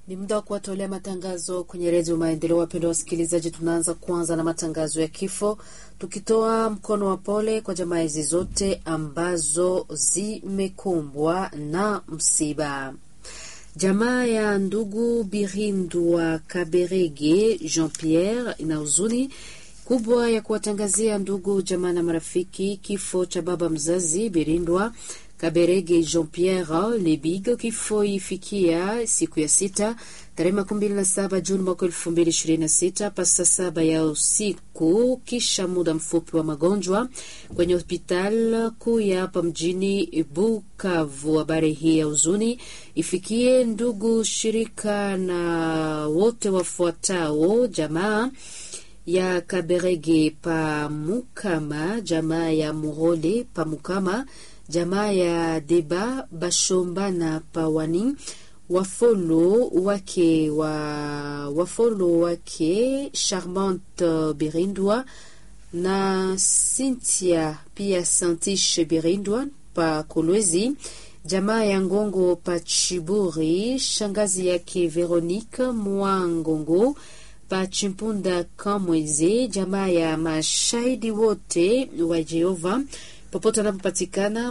Ni muda wa kuwatolea matangazo kwenye redio Maendeleo. Wapendwa wasikilizaji, tunaanza kwanza na matangazo ya kifo, tukitoa mkono wa pole kwa jamaa hizi zote ambazo zimekumbwa na msiba. Jamaa ya ndugu Birindwa Kaberege Jean Pierre ina huzuni kubwa ya kuwatangazia ndugu jamaa na marafiki kifo cha baba mzazi Birindwa Kaberege Jean Pierre Lebig. Kifo ifikia siku ya sita tarehe makumi mbili na saba Juni mwaka elfu mbili ishirini na sita pasa saba ya usiku, kisha muda mfupi wa magonjwa kwenye hospitali kuu ya hapa mjini Bukavu. Habari hii ya huzuni ifikie ndugu shirika na wote wafuatao jamaa ya Kaberege Pamukama, jamaa ya Murole Pamukama, jamaa ya Deba Bashomba na Pawani, wafolo wake wa wafolo wake Charmante Birindwa na Cynthia pia Santishe Birindwa pa Kolwezi, jamaa ya Ngongo pa Chiburi, shangazi yake Veronique Mwangongo pa Chimpunda Kamweze, jamaa ya mashahidi wote wa Jehova popote wanapopatikana